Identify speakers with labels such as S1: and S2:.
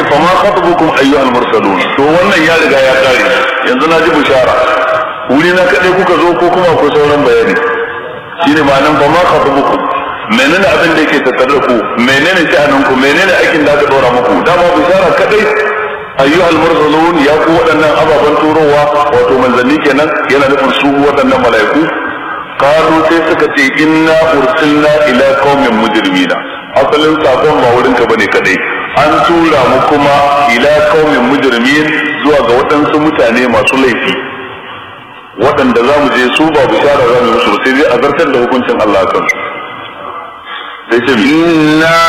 S1: fa ma khatabukum ayyuhal mursalun to wannan ya riga ya kare yanzu na ji bishara wuri na kadai kuka zo ko kuma akwai sauran bayani shine ma'anan fa ma khatabukum menene abin da yake tattare da ku menene sha'anin ku menene aikin da aka dora muku dama bishara kadai ayyuhal mursalun ya ku waɗannan ababen turowa wato manzanni kenan yana nufin su waɗannan mala'iku qalu sai suka ce inna ursilna ila qaumin mujrimina asalin sakon ba wurin ka bane kadai an tura mu kuma ila qaumin mujrimin zuwa ga waɗansu mutane masu laifi waɗanda za mu je su ba bishara za mu musu sai dai a zartar da hukuncin Allah kansu sai ce
S2: إنا